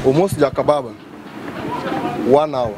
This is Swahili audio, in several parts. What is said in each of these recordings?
almost jakababa one hour.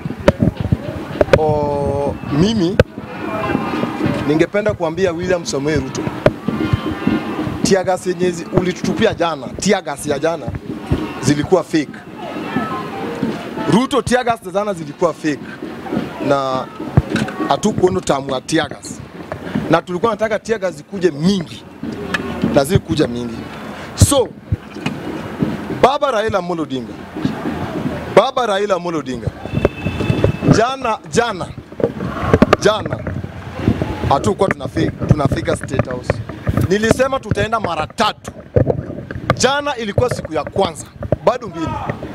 O, mimi ningependa kuambia William Samoei Ruto, tiagas yenye zi- ulitutupia jana, tiagas ya jana zilikuwa fake. Ruto, tiagas za jana zilikuwa fake na hatukuona tamu ya tiagas, na tulikuwa nataka tiagas zikuje mingi na zikuja mingi. So baba Raila Amolo Odinga, baba Raila Amolo Odinga, jana jana jana hatukuwa tunafika, tunafika State House. Nilisema tutaenda mara tatu. Jana ilikuwa siku ya kwanza, bado mbili.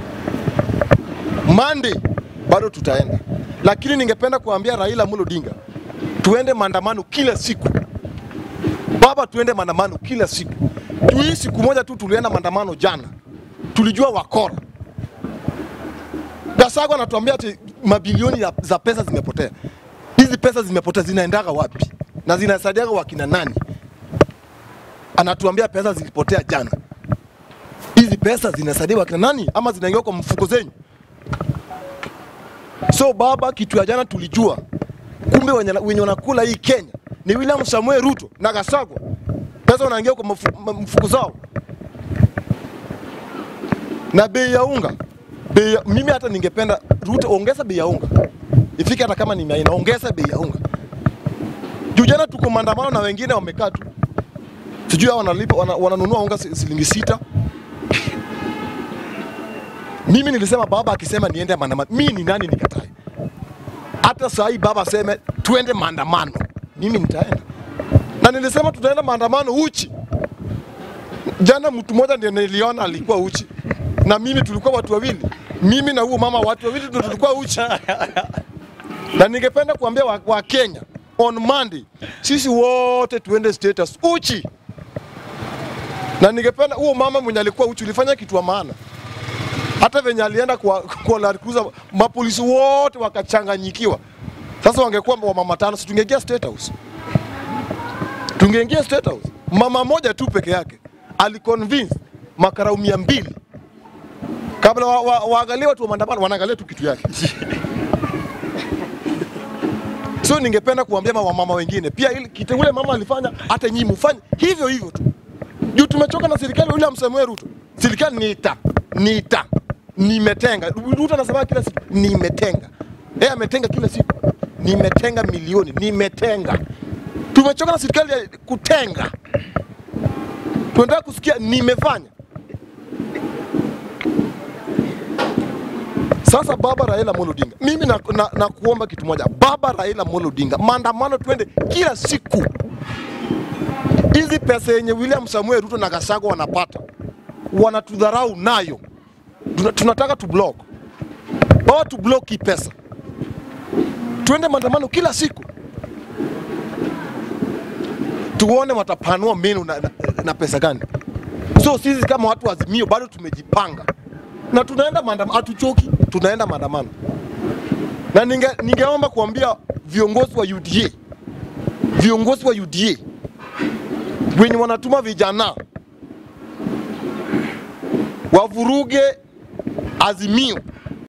Monday bado tutaenda, lakini ningependa kuambia Raila Amolo Odinga tuende maandamano kila siku. Baba, tuende maandamano kila siku. Juu hii siku moja tu tulienda maandamano jana, tulijua wakora. Gachagua anatuambia ati mabilioni ya- za pesa zimepotea. Hizi pesa zimepotea zinaendaga wapi na zinasaidiaga wakina nani? Anatuambia pesa zilipotea jana. Hizi pesa zinasaidia wakina nani ama zinaingia kwa mfuko zenyu? So baba, kitu ya jana tulijua, kumbe wenye wenye wanakula hii Kenya ni William Samuel Ruto na Gachagua. Pesa wanaingia kwa mfu- ma- mfuko zao na bei ya unga bei ya, mimi hata ningependa Ruto ongeza bei ya unga ifike hata kama ni mia nne, ongeza bei ya unga. Juu jana tuko maandamano na wengine wamekaa tu, sijui hao wanalipa wana, wananunua unga si- shilingi sita. Mimi nilisema baba akisema niende maandamano, mimi ni nani nikatae? Hata saa hii baba aseme tuende maandamano, mimi nitaenda, na nilisema tutaenda maandamano uchi. Jana mtu mmoja ndiye niliona alikuwa uchi na mimi tulikuwa watu wawili, mimi na huyo mama, watu wawili ndio tulikuwa uchi. Na ningependa kuambia wa, wa Kenya on Monday sisi wote tuende status uchi, na ningependa huyo mama mwenye alikuwa uchi ulifanya kitu wa maana, hata venye alienda kwa, kwa Land Cruiser mapolisi wote wakachanganyikiwa. Sasa wangekuwa wamama tano, si tungeingia state house, tungeingia state house. Mama moja tu peke yake aliconvince makarau mia mbili kabla wa, wa, waangalie watu wa maandamano wanaangalia tu kitu yake. So ningependa kuambia ma- wamama wengine pia, ili kitu ule mama alifanya, hata nyinyi mfanye hivyo hivyo tu, juu tumechoka na serikali. William Samoei Ruto, serikali nita nita nimetenga. Ruto anasema kila siku nimetenga, yeye ametenga kila siku, nimetenga milioni, nimetenga. Tumechoka na serikali ya kutenga, tunataka kusikia nimefanya. Sasa baba Raila Amolo Odinga, mimi na, na, na kuomba kitu moja, baba Raila Amolo Odinga, maandamano twende kila siku. Hizi pesa yenye William Samuel Ruto na Gachagua wanapata wanatudharau nayo, Tuna- tunataka tu block baba, tu block hii pesa, twende maandamano kila siku, tuone watapanua menu na, na, na pesa gani. So sisi kama watu wa Azimio bado tumejipanga na tunaenda maandamano, hatuchoki, tunaenda maandamano. Na ninge, ningeomba kuambia viongozi wa UDA, viongozi wa UDA wenye wanatuma vijana wavuruge Azimio